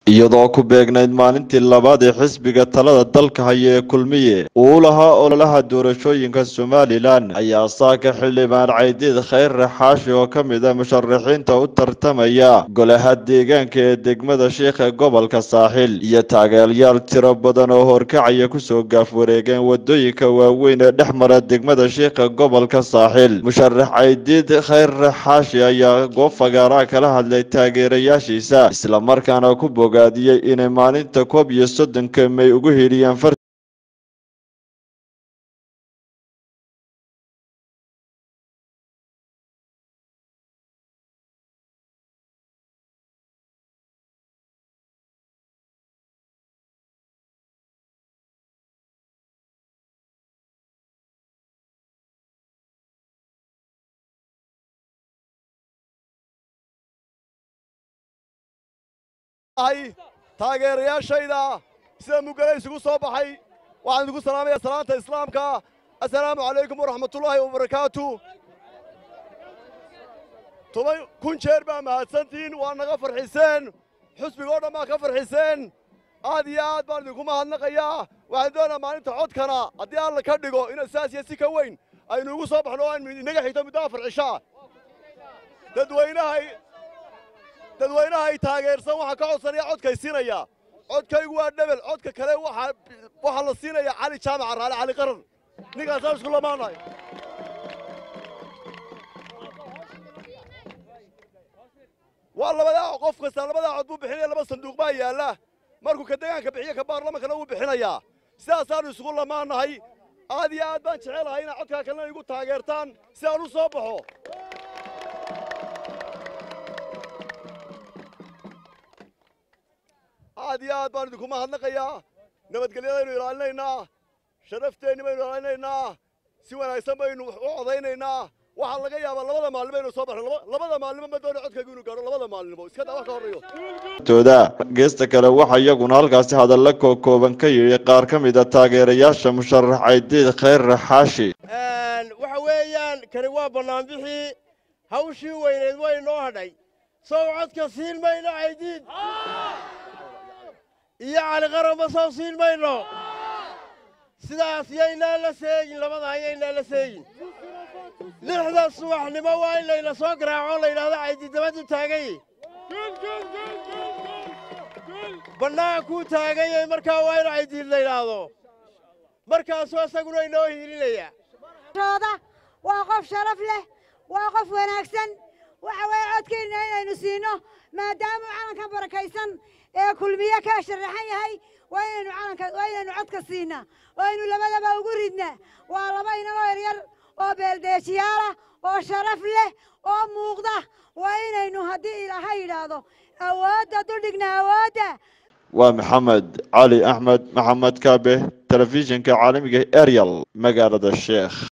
iyadoo ku beegnayd maalintii labaad ee xisbiga talada dalka haya ee kulmiye uu lahaa ololaha doorashooyinka somalilan ayaa saaka xildhibaan caydiid khayre xaashi oo ka mid a musharaxiinta u tartamaya golaha deegaanka ee degmada sheikh ee gobolka saaxil iyo taageerayaal tiro badan oo horkacaya kusoo gaaf wareegeen wadooyinka waaweyn ee dhex mara degmada sheikha gobolka saaxil musharax caydiid khayre xaashi ayaa goob fagaaraa kala hadlay taageerayaashiisa islamarkaana ku bogaadiyey inay maalinta koob iyo soddonka may ugu heliyaan far taageerayaashayda sida mugale isugu soo baxay waxaan idinku salaamaya salaanta islaamka assalaamu calaykum waraxmatullaahi wabarakaatu toban kun jeer baa mahadsantihiin waa naga farxiseen xusbiga oo dhan baa ka farxiseen aad iyo aad baan idinku mahadnaqayaa waxaan doonayaa maalinta codkana haddii alla ka dhigo inuu saas iyo si ka weyn aynu ugu soo baxno oo aynu inaga xigto muddo afar cishaa dadweynahay dadweynahay taageersan waxaa ka codsanaya codkay siinaya codkaygu waa dhebel codka kale waxaa la siinaya cali jaamaca raale cali qaran ninkaasaan isku lamaanahay waa labadaa qof kasta labadaa cod buu bixinaya laba sanduuq baa yaalla markuu ka deegaanka bixiyo ka baarlamankana wuu bixinayaa sidaasaannu isugu lamaanahay aad iyo aad baan jecelahay inaad codkaa kalena igu taageertaan si aan u soo baxo aad iyo aad baan idinku mahadnaqayaa nabadgelyadaynu ilaalinaynaa sharafteenni baynu ilaalinaynaa si wanaagsan baynu u codaynaynaa waxaa laga yaabaa labada maalin baynu soo baxno labada maalnimo ma doona codkaygu inuu gaadho labada maalinimo iska daa wax ka horreeyo tooda geesta kale waxaa iyaguna halkaasi hadalla kookooban ka yidhi qaar ka mid a taageerayaasha musharax caydiid khayre xaashi waxa weeyaan kani waa bannaanbixii hawshii weyneed way noo hadhay sow codka siin mayno caydiid iyo caliqaranba soo siin mayno sidaas yaynaan la seegin labadaa yaynaan la seegin lixda subaxnimo waa in layna soo garaaco layidhahdo caydidabadu taagay bannaankuu taaganyay markaa waa in caydiid layidhaahdo markaasuu isaguna inoo hiilinayaa waa qof sharaf leh waa qof wanaagsan waxa weeye codkeenna inaynu siino maadaamuu calankan barakaysan ee kulmiye ka sharaxan yahay waa inaynu calanka waa inaynu codka siinaa oo aynu labadaba ugu ridnaa waa laba inagoo yaryar oo beeldeejiyaalah oo sharaf leh oo muuqda waa inaynu haddii ilaaha yidhaahdo awoodda dudhigna awoodda waa maxamed cali axmed maxamed kaabe telefishinka caalamiga arial magaalada sheekh